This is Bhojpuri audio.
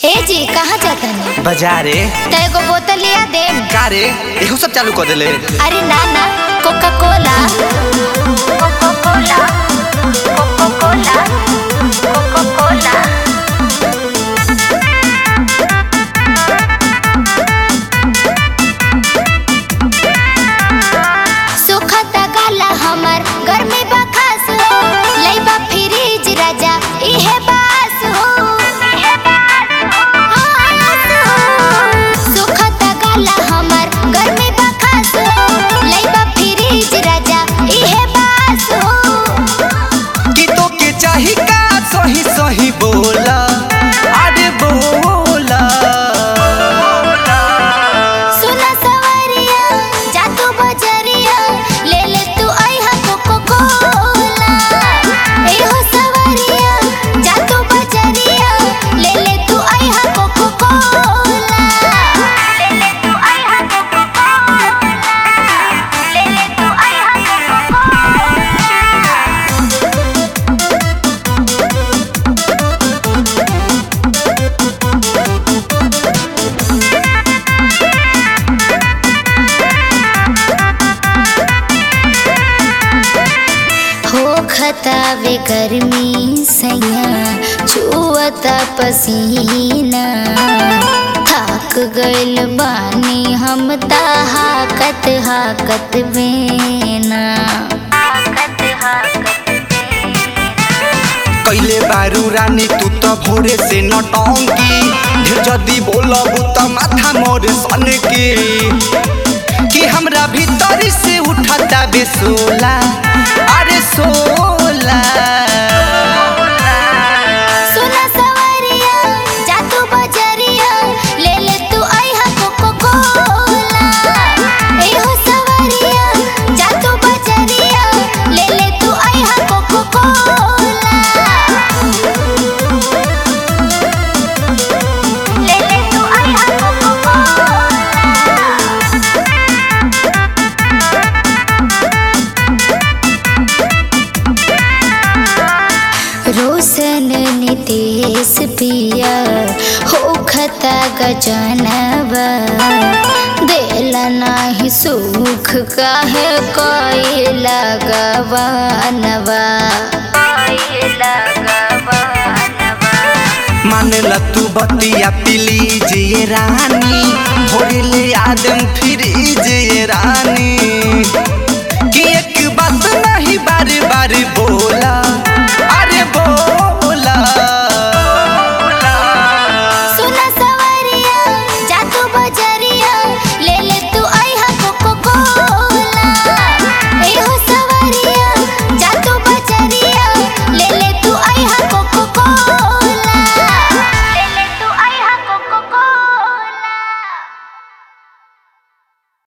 ए जी कहाँ जातनी बाजारे त एगो बोतल लिया दे का रे एहू सब चालू कर देले अरे ना ना Coca Cola Coca Cola Coca Cola Coca Cola सुखता गाला हमर गर्मी बखास हो लइबा फ्रिज राजा इहे बास हो इहे बास हो सुखता गाला हमर गर्मी बखास हो लइबा फ्रिज राजा इहे बास हो कि तो के चाही का सही सही बोला अरे बोला सुना सवरिया जा तू बजरिया ले ले तू आइहा कोको कोला ए हो सवरिया जा तू बजरिया ले ले तू आइहा कोको कोला ले ले तू आइहा कोको कोला ले ले तू आइहा कोको हो खतावे गर्मी सैया छुअता पसीना थक गइल बानी हम ता हाकत हाकत बेना हाकत हाकत कैले बारू रानी तू तो भोरे से नटंकी ढेर जदी बोलब त माथा मोर सन के कि हमरा भीतर से उठता बेसोला अरे सोला सुना सवरिया जा तू बजरिया ले ले तू आइहा कोको कोला ए हो सवरिया जा तू बजरिया ले ले तू आइहा कोको कोला ले ले तू आइहा कोको कोला रोशन नितेश पिया हो खता गजनवा देला नाही सुख काहे कोई लगवानवा मानला तू बतिया प्लीज ये रानी भोरे ले आदम फिर ये रानी कि एक बात नहीं बार बार बोला अरे बोला